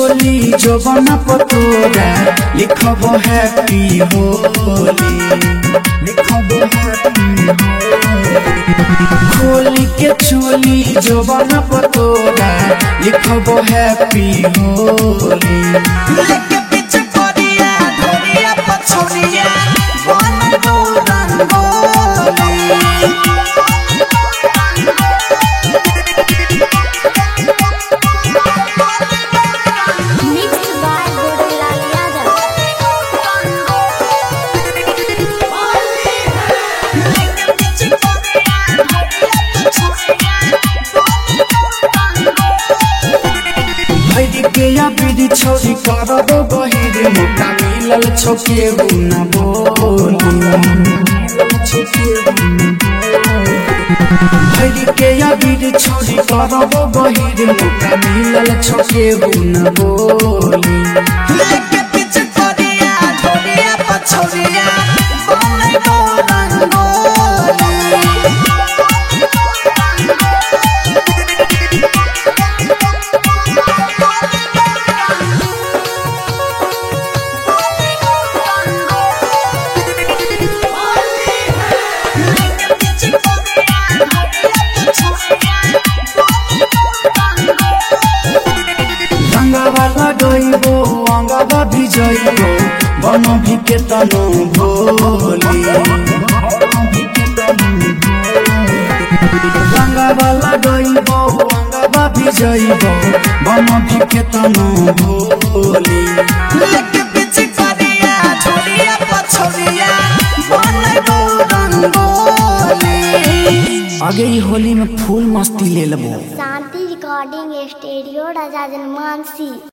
चोली जवन पतोरा लिखब हैप्पी होली लिखब हैप्पी खोली के चोली जवन पतोरा लिखब हैप्पी होली लेके पीछे कोरिया ढोरिया पछोरिया बनबो rangoli Mixed by Gurulal Yadav. लेके पीछे कोरिया ढोरिया पछोरिया बनबो रंगोली भैरी के या बीड़ी छोरी करब बहिर मोटा मिलल छोके न भैरी के या बीड़ी छोरी करब बहिर मोटा मिलल छोके न बोली लेके पीछे कोरिया ढोरिया पछोरिया बनबो रंगोली लेके पीछे कोरिया ढोरिया पछोरिया बनबो रंगोली रंगावा लगैबो अंगावा भिजैबो बन भिके तनो भोली रंगावा लगैबो अंगावा भिजैबो बन भिके तनो भोली लेके पीछे कोरिया ढोरिया पछोरिया बनबो रंगोली आगे ई होली में फूल मस्ती ले लेबो शांति रिकॉर्डिंग स्टूडियो राजा जनमानसी